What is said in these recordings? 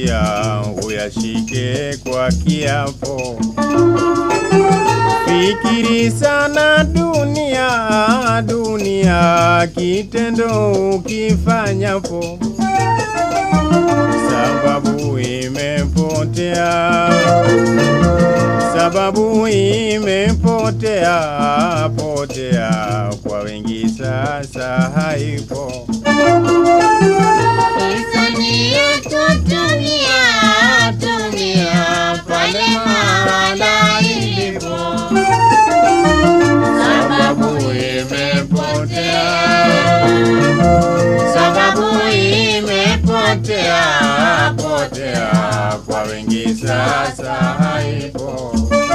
kupatia uyashike kwa kiapo. Fikiri sana dunia, dunia, kitendo ukifanyapo, sababu imepotea, sababu imepotea, potea kwa wengi sasa haipo. Hisani yetu dunia, dunia, pale mahala ilipo. Sababu imepotea, sababu imepotea potea kwa wengi sasa haipo.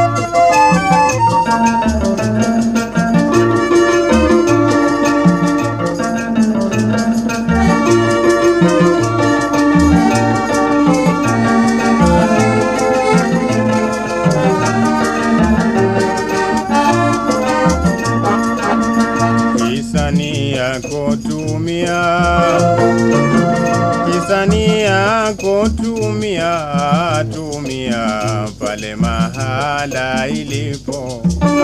Hisani yako tumia, hisani yako tumia, tumia pale mahala ilipo.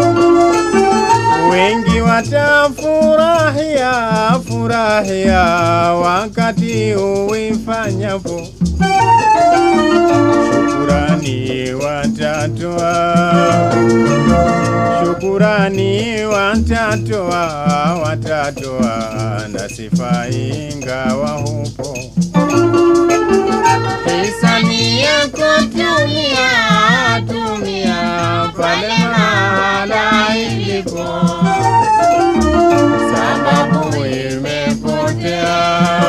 Wengi watafurahia, furahia wakati uifanyapo. Shukurani watatoa Shukurani watatoa, watatoa na sifa ingawa hupo. hisani yako dunia, dunia, pale mahala ilipo. Sababu imepotea,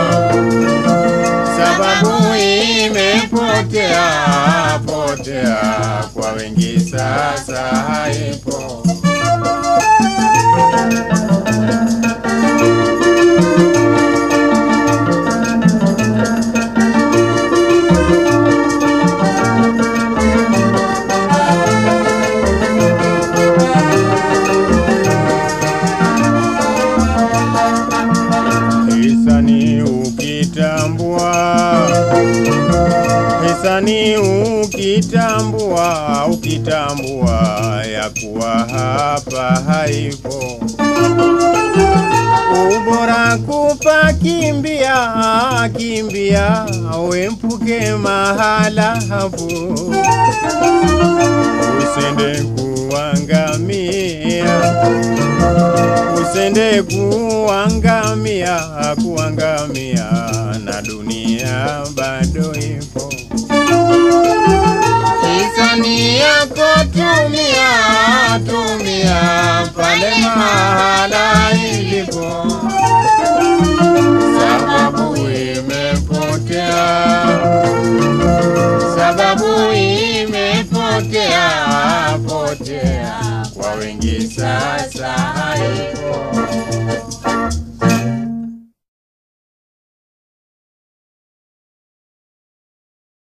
sababu imepotea, potea kwa wengi sasa haipo. Hisani ukitambua, hisani ukitambua, ukitambua ya kuwa hapa haipo. Ubora kupa kimbia, kimbia, wempuke mahala hapo, usende kuangamia usende kuangamia, kuangamia na dunia bado ipo. Hisani yako tumia, tumia, pale mahala